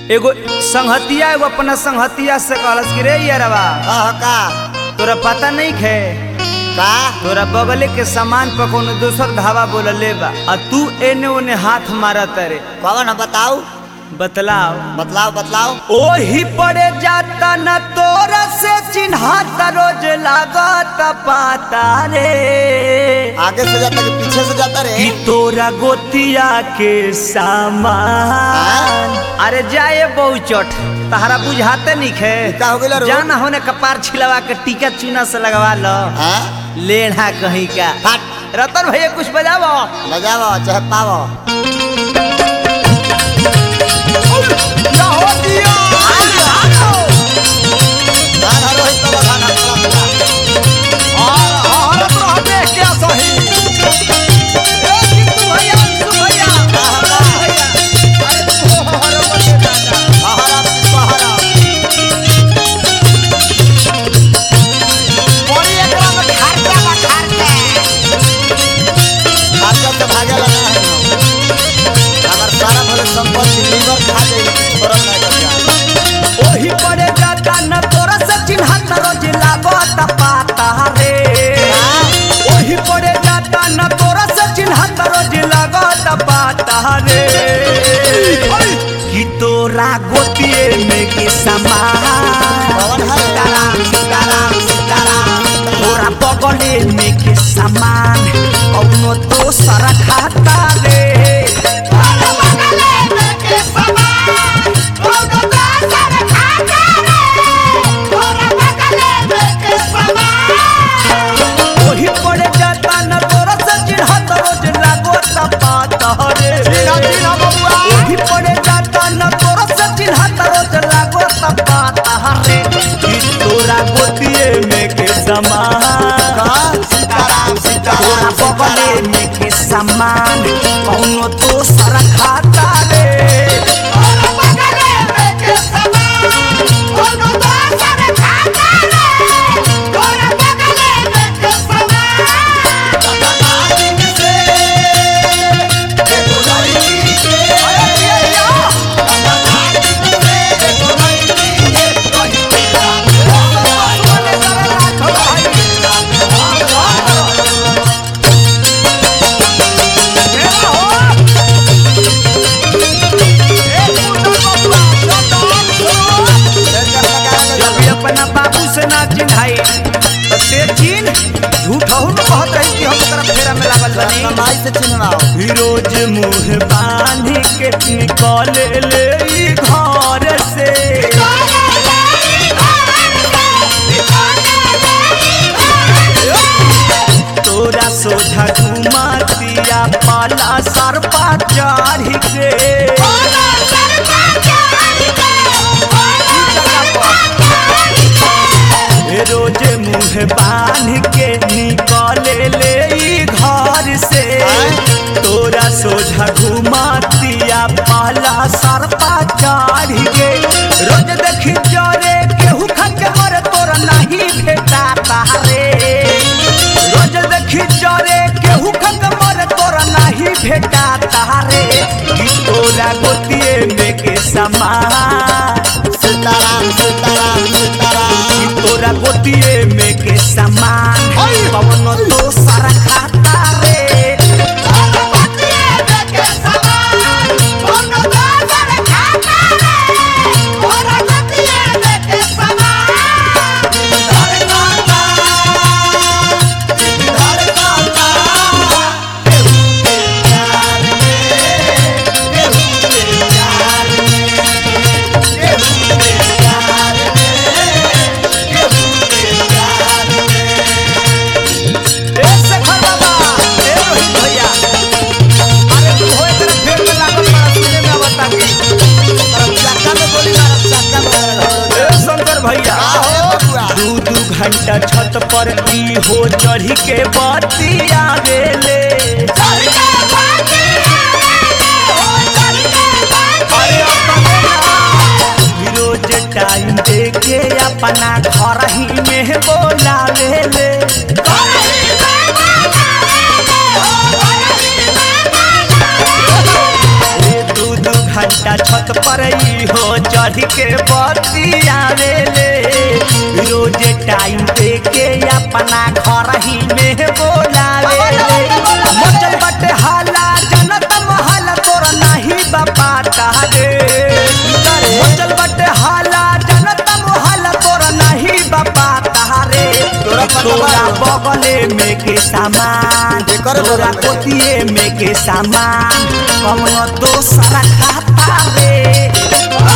एगो संहतिया एगो अपना संहतिया से कहलस कि रे यारवा कह का तोरा पता नहीं खे का तोरा बगले के सामान पर कोनो दूसर धावा बोलले बा आ तू एने ओने हाथ मारत रे कौन है बताऊ बतलाओ बतलाओ बतलाओ ओही पड़े जाता न तोरा से चिन्हात रोज लागत पाता रे आगे से जाता कि पीछे से जाता रे कि तोरा गोतिया के सामान अरे जाए बहुचट तहरा बुझाते नहीं खे का हो गेला रो? जाना होने कपार छिलवा के टीका चूना से लगवा लो हाँ लेढ़ा कहीं का हट रतन भैया कुछ बजावो बजावो चाहे पावो गान हरो है तो बजाना पड़ा पड़ा। पहरा पहरा खर्चा से भागे लगा है अगर सारा भले संपत्ति लीवर खा जाए छोड़ा नहीं करता ओही पड़े जाता न तोरा से चिन्हत रोज लागत पाता रे ओही पड़े जाता न तोरा से चिन्हत रोज लागत पाता रे कि तोरा गोतिए में के समान कौन है? सीताराम सीताराम सीताराम तोरा बगले में के समान कौनो दोसर खाता रे ओही पड़े जाता न तोरा से चिन्हत रोज लागत पाता रे ओही पड़े जाता न तोरा से चिन्हत रोज लागत पाता रे कि तोरा गोतिए में के समान सीताराम तोरा सीताराम बगले सीताराम में के समान कौनो दोसर खाता रे जब भी अपना बाबू से ना चिन्हाई तो ते चिन्ह झूठ हो न कहत रही कि हम तरफ फेरा में लागल बनी कमाई से चिन्हवाओ रोज मुंह बांध के निकल ले ई घर से तोरा सोझा घुमातिया पाला सरपा चढ़ के रोज मुंह बांध के निकल ले ई घर से तोरा सोझा घुमातिया पाला सरपा चढ़ के रोज देखी जरे केहू खा के मरे तोरा नहीं भेटा तारे रोज देखी जरे केहू खा के मरे तोरा नहीं भेटा तारे कि तोरा गोतिए में के समान सीताराम सीताराम सीताराम कि तोरा गोतिए में के समान पवन तो सारा खाता रे ए शेखर बाबा ए रोहित भैया अरे तू होए तेरा फेर में लागल बड़ा सुने में बता के चक्का में गोली मारब चक्का में मारब। ए शंकर भैया का हो बबुआ? दू दू घंटा छत पर ई हो चढ़ी के बतिया गेले अरे अपने ना रोज टाइम दे के अपना घर ही में बोला ले ले ए दू दू घंटा छत पर ई हो चढ़ के बतियावे ले रोज टाइम दे के अपना घर ही में बोलावे ले मचल बटे हाला जनत महल तोर नहीं बापा तारे मचल बटे हाला जनत महल तोर नहीं बापा तारे तोरा पता तोरा बा? बगले में के सामान एकर तोरा बगल में। कोतिए में के सामान कमनो दोसरा खाता रे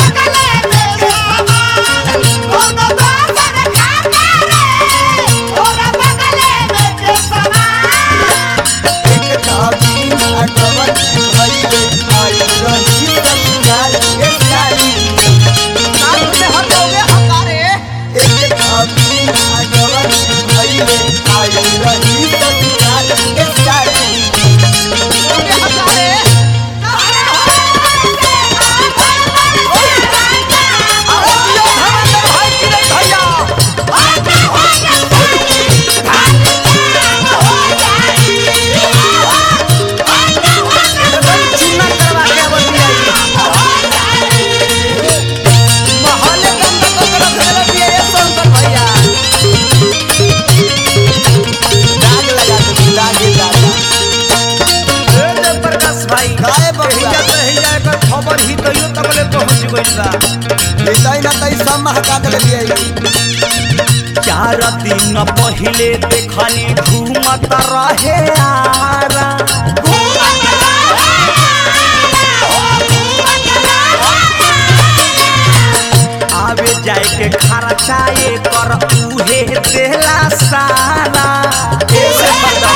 काहे बबुआ? खबर ही कहियो तकले पहुंच गइल बा चार दिन पहिले देखनी घूमत रहे आरा आवे जाए के खर्चाए कर उहे देला सारा ऐसे बता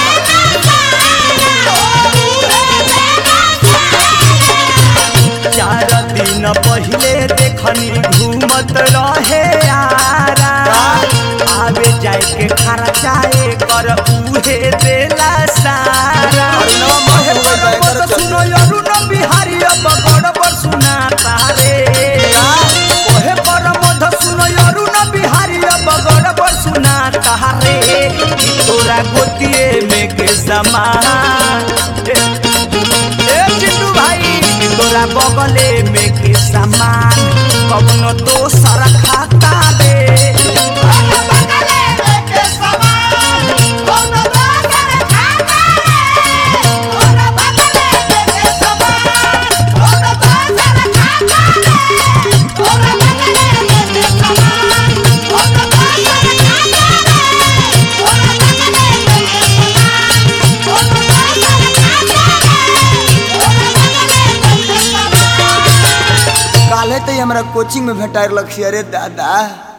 चार दिन पहिले देखनी घूमत रहे आरा आवे जाए के खर्चाए कर उहे देला सारा अरुणवा माहे हो गइल बा, एकर तो चलते। सुनो अरुण बिहारी अब गड़बड़ सुना तारे ओहे पर मध सुनो अरुण बिहारी अब गड़बड़ सुना तारे कि तोरा गोतिए में के समान ए ए चिंटू भाई कि तोरा बगले में के समान कवनो दोसर खाता दे काले तो हमरा कोचिंग में भेटार लक्ष्य अरे दादा